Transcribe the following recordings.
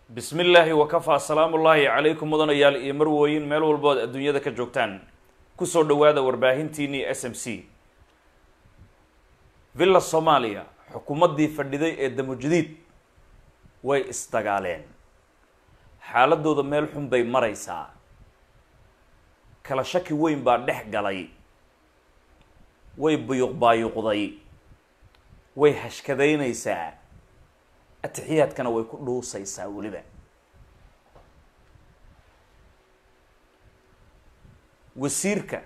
bismi illaahi wakafaa salaamu ullaahi calaykum mudanayaal iyo marwooyin meel walbood adduunyada ka joogtaan kusoo dhowaada warbaahintiinii s m c villa soomaaliya xukuumaddii fadhiday ee damujadiid way isdagaaleen xaaladooda meel xun bay maraysaa kala shaki weyn baa dhex galay way buyuq baayuqday way hashkadaynaysaa atixiyaadkana way ku dhuusaysaa weliba wasiirka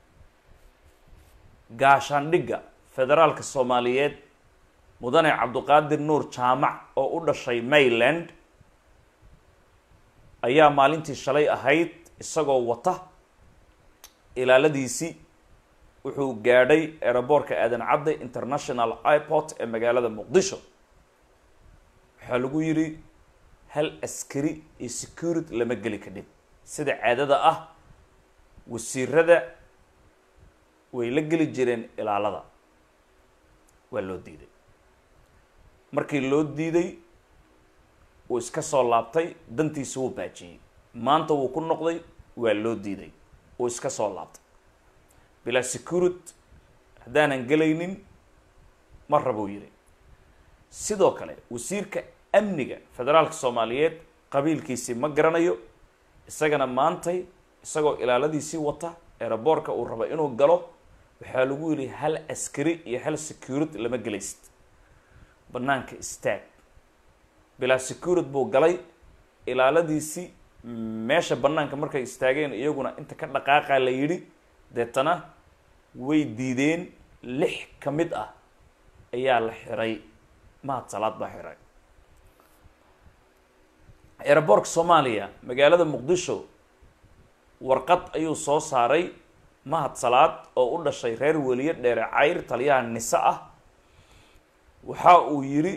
gaashaandhigga federaalka soomaaliyeed mudane cabduqaadir nuur jaamac oo u dhashay mayland ayaa maalintii shalay ahayd isagoo wata ilaaladiisii wuxuu gaadhay eeraboorka aadan cadde international iport ee magaalada muqdisho waxaa lagu yidhi hal askari iyo security lama geli kadhib sida caadada ah wasiirada way la geli jireen ilaalada waa loo diiday markii loo diiday wuu iska soo laabtay dantiisa wuu baajiyey maanta wuu ku noqday waa loo diiday wuu iska soo laabtay bilaa security haddaanan gelaynin ma rabuu yidhi sidoo kale wasiirka amniga federaalka soomaaliyeed qabiilkiisii ma garanayo isagana maantay isagoo ilaaladiisii wata eeraboorka uu rabo inuu galo waxaa lagu yidhi hal askari iyo hal security lama gelaysid banaanka istaag bilaa security buu galay ilaaladiisii meesha banaanka markay istaageen iyaguna inta ka dhaqaaqa la yidhi deetana way diideen lix ka mid ah ayaa la xiray mahad salaad baa xiray eeraboorka soomaaliya magaalada muqdisho warqad ayuu soo saaray mahad salaad oo u dhashay reer weliye dheere cayr taliyaha nise ah waxa uu yidhi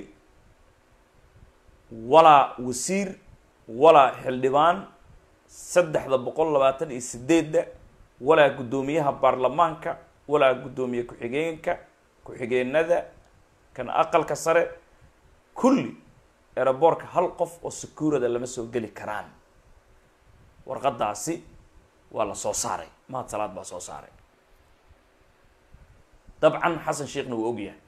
walaa wasiir walaa xildhibaan saddexda boqol labaatan iyo sideedda walaa guddoomiyaha baarlamaanka walaa guddoomiye ku-xigeenka ku-xigeenada kan aqalka sare kulli eeraboorka hal qof oo securada lama soo geli karaan warqadaasi waa la soo saaray mahad salaad baa soo saaray dabcan xasan sheekhna wuu ogyahay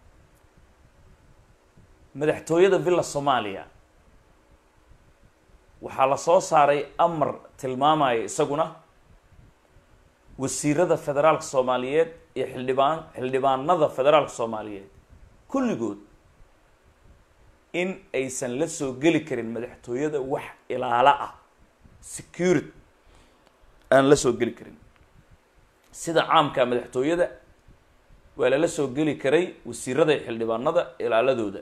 madaxtooyada villa soomaaliya waxaa la soo saaray amar tilmaamaya isaguna wasiirada federaalka soomaaliyeed iyo xildhibaan xildhibaanada federaalka soomaaliyeed kulligood in aysan la soo geli karin madaxtooyada wax ilaalo ah security aan la soo geli karin sida caamka madaxtooyada waa lala soo geli karay wasiirada iyo xildhibaanada ilaaladooda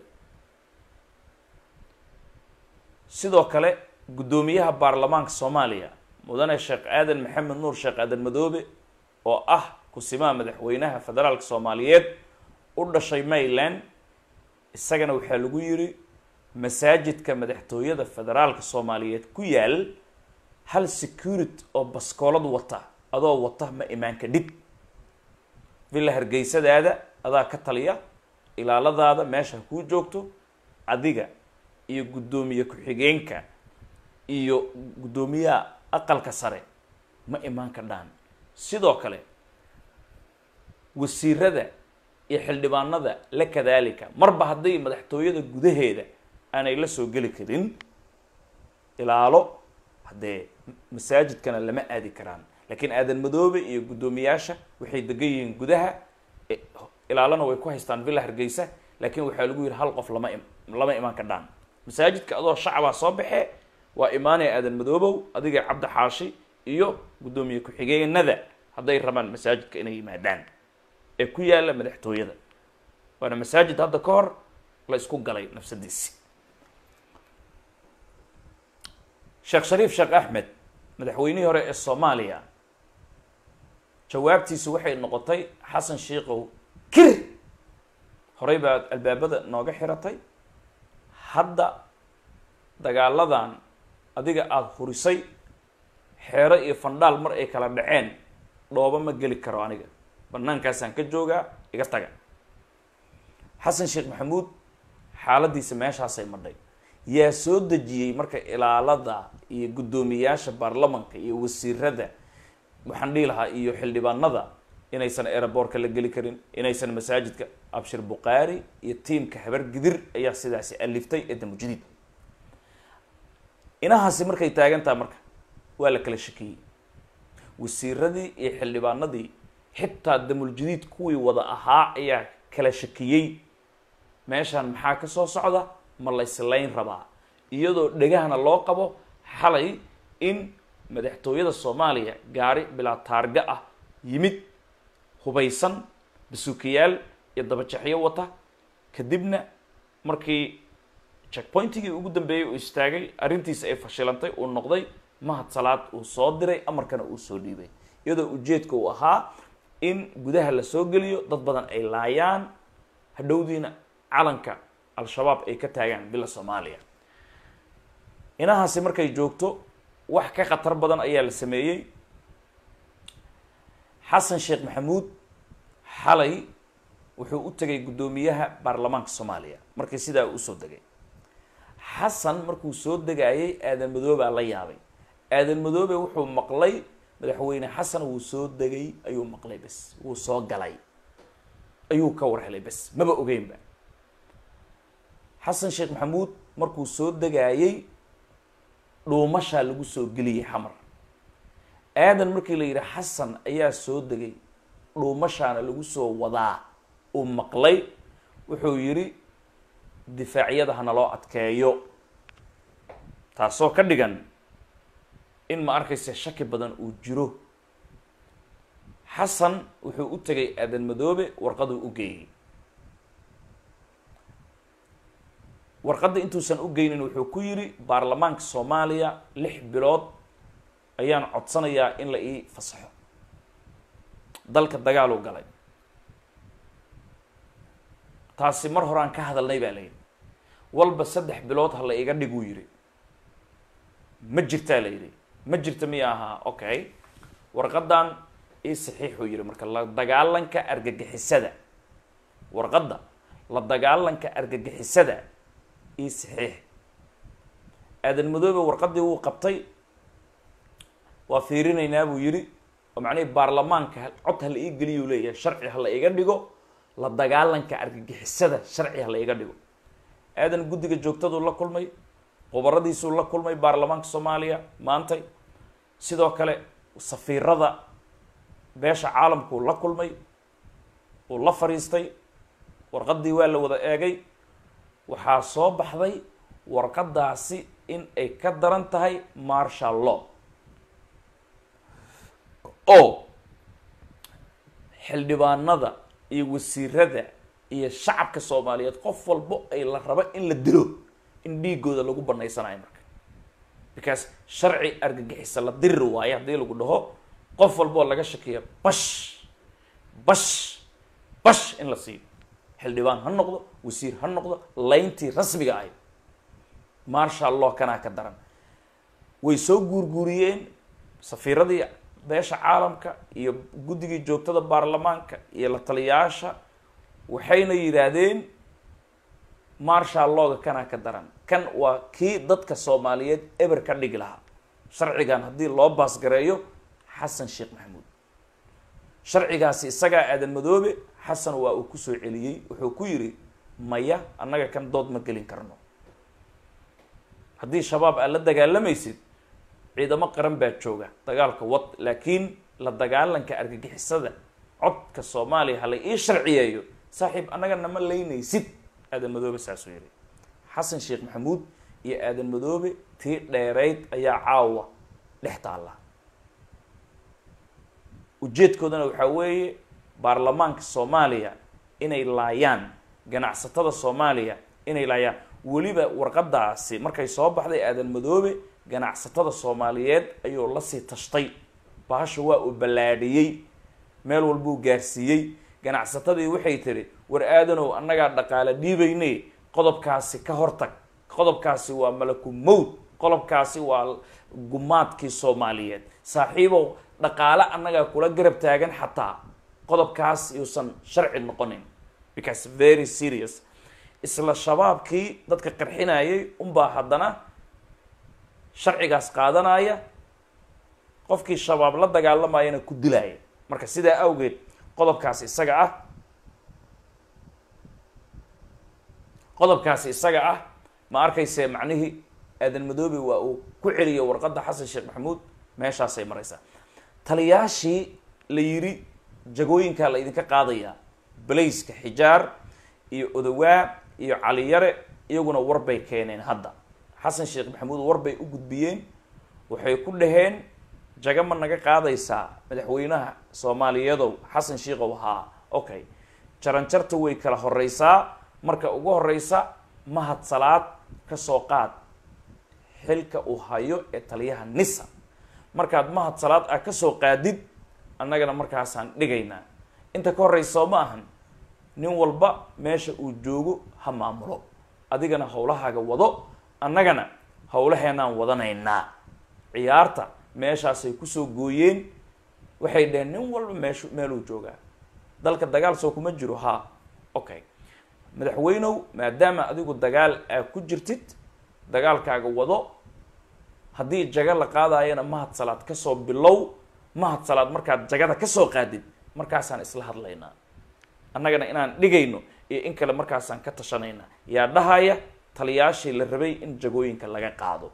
sidoo kale guddoomiyaha baarlamaanka soomaaliya mudane sheekh aadan maxamed nuur sheekh aadan madoobe oo ah kusimaha madaxweynaha federaalka soomaaliyeed u dhashay mayland isagana waxaa lagu yidhi masaajidka madaxtooyada federaalka soomaaliyeed ku yaal hal security oo baskoolad wata adoo wata ma imaanka dhib villa hargeysadaada adaa ka taliya ilaaladaada meesha kuu joogto adiga iyo guddoomiye ku-xigeenka iyo guddoomiyaha aqalka sare ma imaan kadhaan sidoo kale wasiirada iyo xildhibaanada la kadaalika marba hadday madaxtooyada gudaheeda aanay la soo geli karin ilaalo haddee masaajidkana lama aadi karaan laakiin aadan madoobe iyo guddoomiyaasha waxay degan yihiin gudaha ilaalona way ku haystaan villa hargeysa laakiin waxaa lagu yihi hal qof lama lama imaan kadhaan masaajidka adoo shacabaa soo baxee waa imaanaya aadan madoobow adiga cabdi xaashi iyo guddoomiye ku-xigeenada hadday rabaan masaajidka inay yimaadaan ee ku yaalla madaxtooyada waana masaajid hadda ka hor la isku galay nafsadiisi sheekh shariif sheekh axmed madaxweynihii hore ee soomaaliya jawaabtiisu waxay noqotay xasan sheikow kir horey baad albaabada nooga xiratay hadda dagaaladan adiga aada hurisay xeero iyo fandhaal mar ay kala dhaceen dhooba ma geli karo aniga banaankaasaan ka joogaa iga taga xasan sheekh maxamuud xaaladiisa meeshaasay madhay yaa soo dejiyey marka ilaalada iyo guddoomiyaasha baarlamanka iyo wasiirada waxaan dhihi lahaa iyo xildhibaanada inaysan eeraboorka la geli karin inaysan masaajidka abshir bukhaari iyo tiimka habar gidir ayaa sidaasi aliftay ee damujadiid inahaasi markay taagantaha marka waa la kala shakiyey wasiiradii iyo xildhibaanadii xitaa damuljadiid kuwii wada ahaa ayaa kala shakiyey meeshaan maxaa ka soo socda ma layslayn rabaa iyadoo dhegahana loo qabo xalay in madaxtooyada soomaaliya gaari bilaa taarga ah yimid hubaysan basuukayaal iyo dabajaxyo wata kadibna markii checkpointigii ugu dambeeyey uu istaagay arrintiisa ay fashilantay uu noqday mahad salaad uu soo diray amarkana uu soo dhiibay iyadoo ujeedka uu ahaa in gudaha la soo geliyo dad badan ay laayaan hadhowdiina calanka al-shabaab ay ka taagaan bila soomaaliya inahaasi markay joogto wax ka khatar badan ayaa la sameeyey xasan sheekh maxamuud xalay wuxuu u tegay guddoomiyaha baarlamaanka soomaaliya markii sidaa uu usoo degay xasan markuu soo degayay aadan madoobaa la yaabay aadan madoobe wuxuu maqlay madaxweyne xasan wuu soo degay ayuu maqlay bes wuu soo galay ayuu ka war helay bes maba ogeynba xasan sheekh maxamuud markuu soo degayay dhuumashaa lagu soo geliyey xamar aadan markii la yidhi xasan ayaa soo degay dhuumashaana lagu soo wadaa uu maqlay wuxuu yidhi difaacyada hana loo adkeeyo taasoo ka dhigan in ma arkaysa shaki badan uu jiro xasan wuxuu u tegay aadan madoobe warqaduu u geeyey warqadda intuusan u geynin wuxuu ku yidhi baarlamaanka soomaaliya lix bilood ayaan codsanayaa in la ii fasaxo dalka dagaaluu galay taasi mar horaan ka hadalnay baa la yidhi walba saddex bilood ha la iga dhiguu yidhi ma jirtaa la yidhi ma jirta miya ahaa okay warqaddan ii saxiixuu yidhi marka la dagaalanka argagixisada warqadda la dagaalanka argagixisada ii saxiix aadan madoobe warqaddii wuu qabtay waa fiirinaynaa buu yidhi oo macnihii baarlamaanka cod ha la ii geliyuu leeyahay sharci ha la iga dhigo la dagaalanka argagixisada sharci ha la iga dhigo aadan guddiga joogtaduu la kulmay khubaradiisuu la kulmay baarlamaanka soomaaliya maantay sidoo kale safiirada beesha caalamkuu la kulmay uu la fadhiistay warqaddii waa la wada eegay waxaa soo baxday warqaddaasi in ay ka daran tahay marshal law oo xildhibaanada iyo wasiirada iyo shacabka soomaaliyeed qof walbo ay la rabo in la dilo in dhiigooda lagu banaysanayo marka because sharci argagixisa la diri waayo haddii lagu dhaho qof walboo laga shakiya bash bash bash in la siiyo xildhibaan ha noqdo wasiir ha noqdo layntii rasmiga ahay marshal law kanaa ka daran way soo guurguuriyeen safiiradii beesha caalamka iyo guddigii joogtada baarlamaanka iyo la taliyaasha waxayna yidhaahdeen marshal looga kanaa ka daran kan waa kii dadka soomaaliyeed eber ka dhigi lahaa sharcigan haddii loo baasgareeyo xasan sheekh maxamuud sharcigaasi isagaa aadan madoobe xasan waa uu kusoo celiyey wuxuu ku yidhi maya annaga kan dood ma gelin karno haddii shabaab aad la dagaalamaysid ciidamo qaran baa jooga dagaalka wad laakiin la dagaalanka argagixisada codka soomaaliya hala ii sharciyeeyo saaxiib annaga nama leynaysid aadan madoobe saasuu yihi xasan sheekh maxamuud iyo aadan madoobe tii dheerayd ayaa caawa dhex taalla ujeedkoodana waxaa weeye baarlamaanka soomaaliya inay laayaan ganacsatada soomaaliya inay laayaan weliba warqadaasi markay soo baxday aadan madoobe ganacsatada soomaaliyeed ayuu lasii tashtay bahasha waa uu ballaadhiyey meel walbuu gaarsiiyey ganacsatadii waxay tiri war aadanow annagaa dhaqaale dhiibayne qodobkaasi ka hortag qodobkaasi waa malaku mowd qodobkaasi waa gumaadkii soomaaliyeed saaxiibow dhaqaale annagaa kula garab taagan xataa qodobkaas yuusan sharci noqonin because very serious isla shabaabkii dadka qarxinayay unbaa haddana sharcigaas qaadanaya qofkii shabaab la dagaalamayana ku dilaya marka sidaa awgeed qodobkaas isaga ah qodobkaasi isaga ah ma arkayse macnihii aadan madoobe waa uu ku celiyo warqadda xasan sheekh maxamuud meeshaasay maraysaa taliyaashii la yidhi jagooyinkaa la idinka qaadayaa balayska xijaar iyo odawaa iyo caliyare iyaguna warbay keeneen hadda xasan sheekh maxamuud warbay u gudbiyeen waxay ku dhaheen jaga ma naga qaadaysaa madaxweynaha soomaaliyadow xasan sheikhow haa okay jaranjarta way kala horeysaa marka ugu horeysa mahad salaad ka soo qaad xilka uu hayo ee taliyaha nisa markaad mahad salaad ah kasoo qaadid annagana markaasaan dhigaynaa inta ka horeysa soo ma ahan nin walba meesha uu joogo ha maamulo adigana howlahaaga wado annagana howlaheenaan wadanaynaa ciyaarta meeshaasay kusoo gooyeen waxay dhaheen nin walba meeshu meeluu joogaa dalka dagaal soo kuma jiro haa okay madaxweynow maadaama adigu dagaal aa ku jirtid dagaalkaaga wado haddii jaga la qaadayana mahad salaad kasoo bilow mahad salaad markaad jagada kasoo qaadid markaasaan isla hadlaynaa annagana inaan dhigayno iyo in kale markaasaan ka tashanaynaa yaa dhahaya taliyaashii la rabay in jagooyinka laga qaado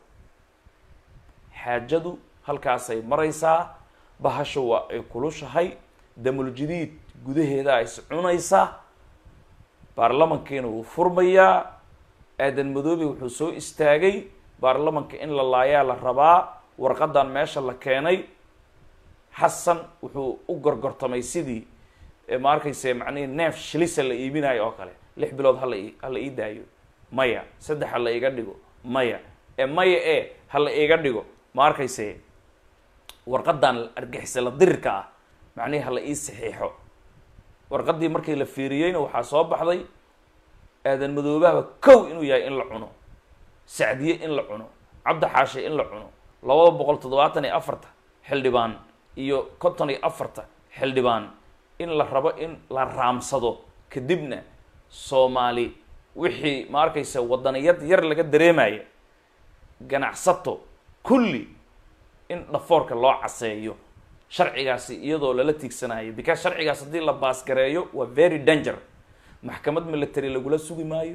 xaajadu halkaasay maraysaa bahasha waa ay kulushahay damuljadiid gudaheeda is cunaysaa baarlamankiina wuu furmayaa aadan madoobe wuxuu soo istaagay baarlamanka in la laayaa la rabaa warqadan meesha la keenay xasan wuxuu u gorgortamay sidii ma arkayse macnihi neef shilisa la iibinayo oo kale lix bilood hala i hala ii daayo maya saddex ha la iga dhigo maya e maya e ha la iga dhigo ma arkayse warqadan argixisa la dirirka ah macnihi hala ii saxiixo warqadii markii la fiiriyeyna waxaa soo baxday aadan madoobahaba kow inuu yahay in la cuno sacdiye in la cuno cabdi xaashe in la cuno labada boqol toddobaatan iyo afarta xildhibaan iyo konton iyo afarta xildhibaan in la rabo in la raamsado kadibna soomaali wixii ma arkaysa wadaniyad yar laga dareemaya ganacsato kulli in dhafoorka loo caseeyo sharcigaasi iyadoo lala tiigsanayo because sharcigaas haddii la baasgareeyo waa very danger maxkamad military lagula sugi maayo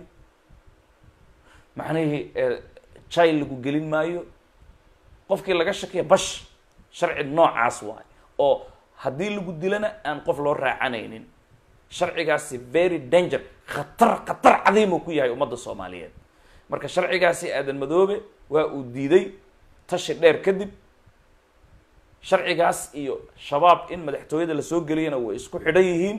macnihii jil lagu gelin maayo qofkii laga shakiya bash sharci noocaas waay oo haddii lagu dilana aan qof loo raacanaynin sharcigaasi very danger khatar khatar cadiimuu ku yahay ummadda soomaaliyeed marka sharcigaasi aadan madoobe waa uu diiday tashi dheer kadib sharcigaas iyo shabaab in madaxtooyada lasoo geliyana way isku xidhan yihiin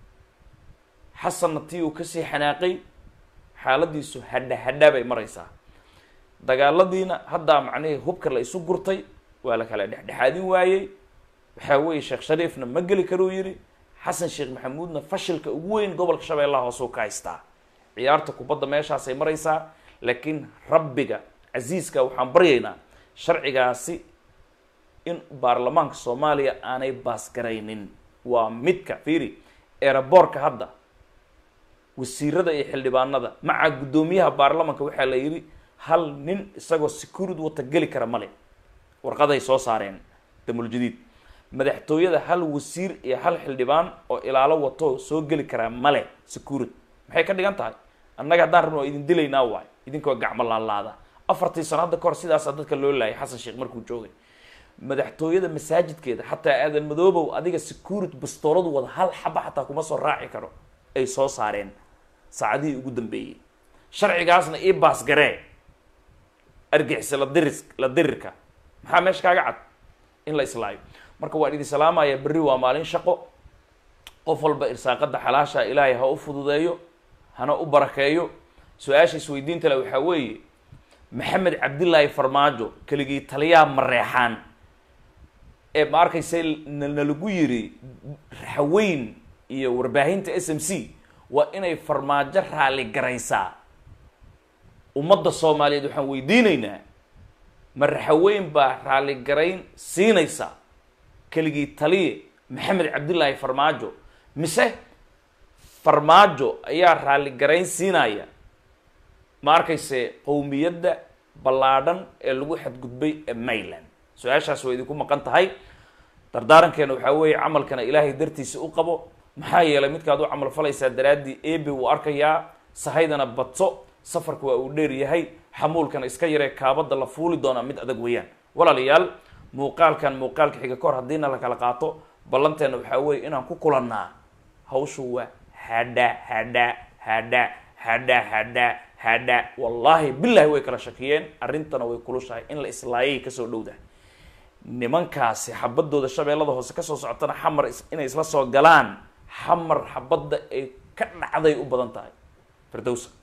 xasanna tii uu kasii xanaaqay xaaladiisu hadha hadha bay maraysaa dagaaladiina haddaa macnihii hubka la isu gurtay waa la kala dhexdhexaadin waayey waxaa weeye sheekh shariifna ma geli karuu yidhi xasan sheekh maxamuudna fashilka ugu weyn gobolka shabeellaha hoosuu ka haystaa ciyaarta kubadda meeshaasay maraysaa laakiin rabbiga casiiska waxaan baryaynaa sharcigaasi in baarlamaanka soomaaliya aanay baasgaraynin waa midka fiiri eeraboorka hadda wasiirada iyo xildhibaanada maca guddoomiyaha baarlamanka waxaa la yidhi hal nin isagoo security wata geli kara male warqaday soo saareen damuljadiid madaxtooyada hal wasiir iyo hal xildhibaan oo ilaalo wato soo geli karaa male security maxay ka dhigan tahay annaga haddaan rabno waa idin dilaynaa waay idinkoo gacmo laalaada afartii sano hadda kahor sidaasaa dadka loo laayay xasan sheekh markuu joogay madaxtooyada masaajidkeeda xataa aadan madoobow adiga security bastooladu wada hal xaba xataa kuma soo raaci karo ay soo saareen saacadihii ugu dambeeyey sharcigaasna ii baasgaree argixisa la diris la dirirka maxaa meesha kaaga cad in la islaayo marka waan idin salaamaya berri waa maalin shaqo qof walba irsaaqada xalaasha ilaahay ha u fududeeyo hana u barakeeyo su-aasha isweydiinta le waxaa weeye maxamed cabdillaahi farmaajo keligii taliyaha mareexaan ee ma arkayse nalagu yiri raxweyn iyo warbaahinta s m c waa inay farmaajo raali garaysaa ummadda soomaaliyeed waxaan weydiinaynaa ma raxaweyn baa raali garayn siinaysa keligii taliye maxamed cabdillaahi farmaajo mise farmaajo ayaa raali garayn siinaya ma arkayse qowmiyadda ballaadhan ee lagu xadgudbay ee mayland su-aashaas waa idinku maqan tahay dardaarankeena waxaa weeye camalkana ilaahay dartiisa u qabo maxaa yeelay midkaad u camal falaysaa daraaddii ebe wuu arkayaa sahaydana badso safarka waa uu dheer yahay xamuulkana iska yaree kaabada la fuuli doonaa mid adag weeyaan walaalayaal muuqaalkan muuqaalka xiga kahor haddiina la kala qaato ballanteena waxaa weeye inaan ku kulannaa hawshu waa hadha hadha hadha hadha hadha hadha wallaahi bilahi way kala shakiyeen arrintana way kulushahay in la islaayay kasoo dhowdahay nimankaasi xabadooda shabeellada hoose kasoo socotana xamar inay isla soo galaan xamar xabadda ay ka dhacday u badan tahay firdowsa